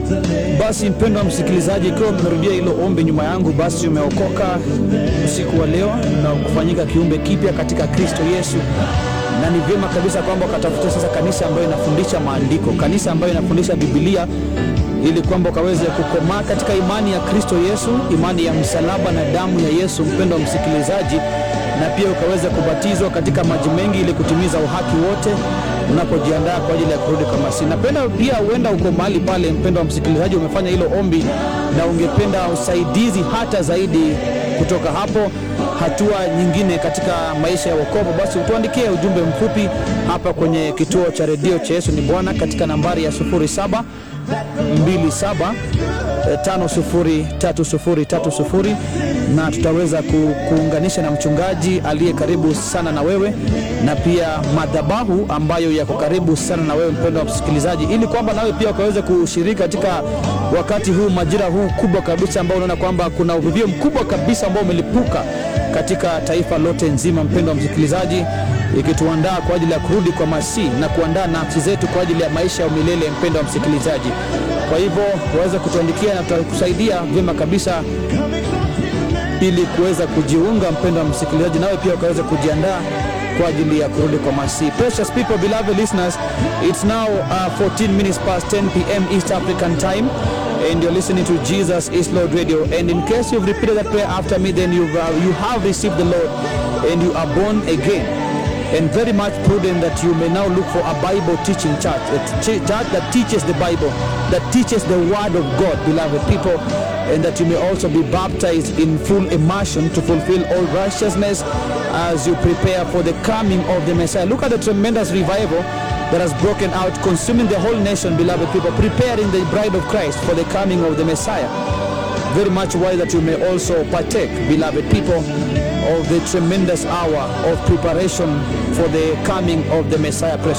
Basi mpendwa msikilizaji, ikiwa umerudia hilo ombi nyuma yangu, basi umeokoka usiku wa leo na kufanyika kiumbe kipya katika Kristo Yesu, na ni vyema kabisa kwamba ukatafuta sasa kanisa ambayo inafundisha maandiko, kanisa ambayo inafundisha Biblia ili kwamba ukaweze kukomaa katika imani ya Kristo Yesu, imani ya msalaba na damu ya Yesu, mpendwa msikilizaji, na pia ukaweze kubatizwa katika maji mengi ili kutimiza uhaki wote unapojiandaa kwa ajili ya kurudi kwa Masihi. Napenda pia huenda uko mahali pale, mpendwa msikilizaji, umefanya hilo ombi na ungependa usaidizi hata zaidi kutoka hapo, hatua nyingine katika maisha ya wokovu, basi utuandikie ujumbe mfupi hapa kwenye kituo cha redio cha Yesu ni Bwana katika nambari ya 07 27 503030 na tutaweza ku, kuunganisha na mchungaji aliye karibu sana na wewe na pia madhabahu ambayo yako karibu sana na wewe mpendwa wa msikilizaji, ili kwamba nawe pia ukaweze kushiriki katika wakati huu majira huu kubwa kabisa ambao unaona kwamba kuna uvuvio mkubwa kabisa ambao umelipuka katika taifa lote nzima, mpendwa wa msikilizaji, ikituandaa kwa ajili ya kurudi kwa Masihi na kuandaa nafsi zetu kwa ajili ya maisha ya milele, mpendwa wa msikilizaji. Kwa hivyo waweza kutuandikia na tutakusaidia vyema kabisa ili kuweza kujiunga, mpendwa wa msikilizaji, nawe pia ukaweza kujiandaa kwa ajili ya kurudi kwa Masihi. Precious people, beloved listeners, it's now uh, 14 minutes past 10 p.m. East African time and you're listening to Jesus is Lord Radio. And in case you've repeated that prayer after me, then you've, uh, you have received the Lord and you are born again. And very much prudent that you may now look for a Bible teaching church, a ch- church that teaches the Bible, that teaches the Word of God, beloved people, and that you may also be baptized in full immersion to fulfill all righteousness as you prepare for the coming of the Messiah. Look at the tremendous revival that has broken out, consuming the whole nation, beloved people, preparing the bride of Christ for the coming of the Messiah. Very much why that you may also partake, beloved people, of the tremendous hour of preparation for the coming of the Messiah.